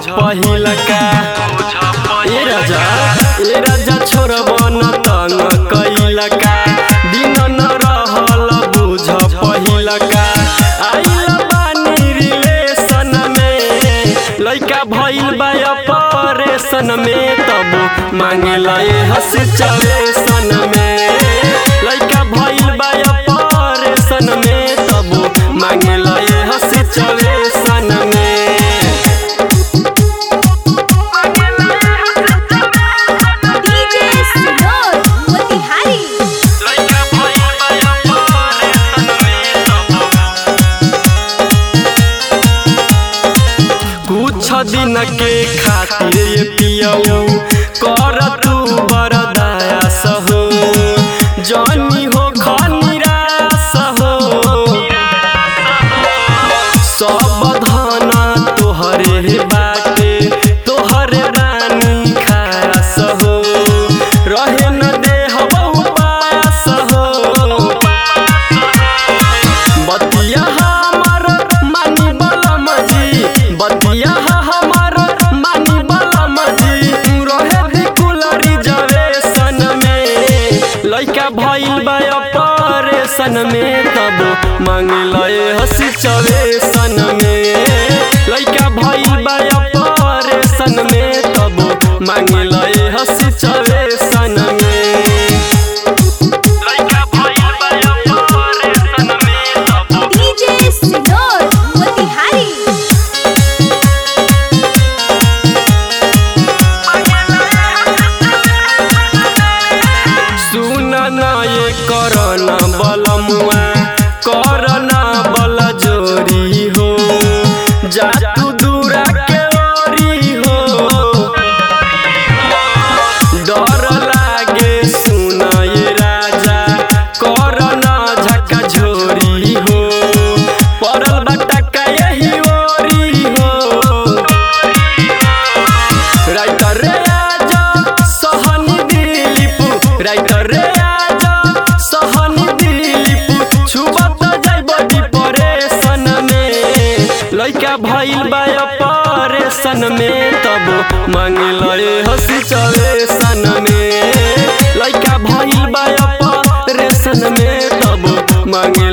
पहिलका ए राजा ए राजा छोड़ब न तंग कैलका दिन न रहल बुझ पहिलका आइल बानी रिलेशन में लइका भइल बा ऑपरेशन में तब मांगे लए हंस चवेसन में लइका भइल बा ऑपरेशन में तब मांगे लए हंस चवेसन में डीजे सिनोर मोतिहारी लइका भइल बा ऑपरेशन में तब कुछ दिन के खातिर ये पियऊ कर तू बरदास हो जनी हो खनिरास हो सब धना तोहरे बाटे तोहरे रानी खास हो रहे न देह पास हो बतिया हमर मानी बलम जी बतिया हमर मानी बलम जी रहे बिकुलरी जवेसन में लइका भइल बा ऑपरेशन में तब मांग लए हंसी चवेसन में लइका भइल बा ऑपरेशन में तब मांग लए हंसी चवेसन में लइका भइल बा ऑपरेशन में तब डीजे सिनोर मोतिहारी सुन ना ये करना बलमुआ करना बल जोरी हो जा तू दूरा के ओरी हो डर लागे सुन ये राजा करना झका झोरी हो पड़ल बटका यही ओरी हो राइटर रे आजा सहनी दिलीप राइटर रे आजा सहनी दिलीप छुबत जाइब डिप्रेशन में लइका भइल बा ऑपरेशन में तब मांग लए हंसी चवेसन में लइका भइल बा ऑपरेशन में तब मांग